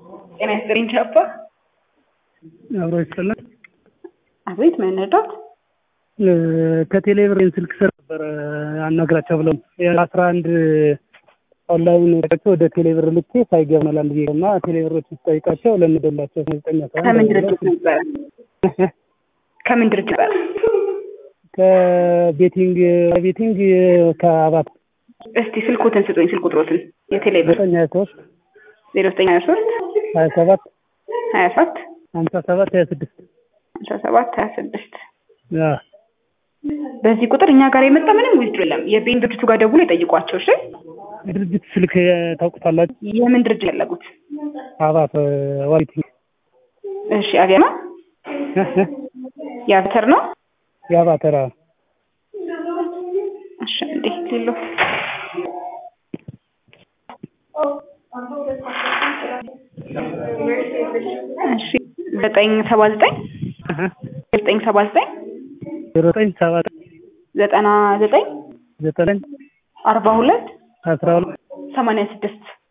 ጤና ይስጥልኝ ቻፓ። አብሮ ይስጥልን። አቤት መነዳት ከቴሌብር ስልክ ስር ነበረ አናግራቸው ብለው የአስራ አንድ ኦንላይን ቸው ወደ ቴሌብር ልኬ ሳይገባ መላል ብዬ እና ቴሌብሮች ስጠይቃቸው ለምደላቸው ዘጠኝ ከምን ድርጅት ነበረ? ከምን ድርጅት ነበረ? ከቤቲንግ ቤቲንግ ከአባት እስቲ ስልኮትን ስጡኝ፣ ስልክ ቁጥሮትን የቴሌብር ዘጠኝ ሀያ ሶስት ዜሮ ዘጠኝ ሀያ ሶስት ሀያ ሰባት ሀያ ሰባት ሀምሳ ሰባት ሀያ ስድስት ሀምሳ ሰባት ሀያ ስድስት በዚህ ቁጥር እኛ ጋር የመጣ ምንም ዊዝድሮ የለም። የቤን ድርጅቱ ጋር ደውሎ የጠይቋቸው። እሺ የድርጅት ስልክ ታውቁታላችሁ? የምን ድርጅት ያለጉት? አባት ዋይቲንግ እሺ አገና የአብተር ነው የአባተራ እሺ እንዴ ሌሎ እሺ ዘጠኝ ሰባ ዘጠኝ ዘጠኝ ሰባ ዘጠኝ ዜሮ ዘጠኝ ሰባ ዘጠና ዘጠኝ ዘጠኝ አርባ ሁለት አስራ ሁለት ሰማንያ ስድስት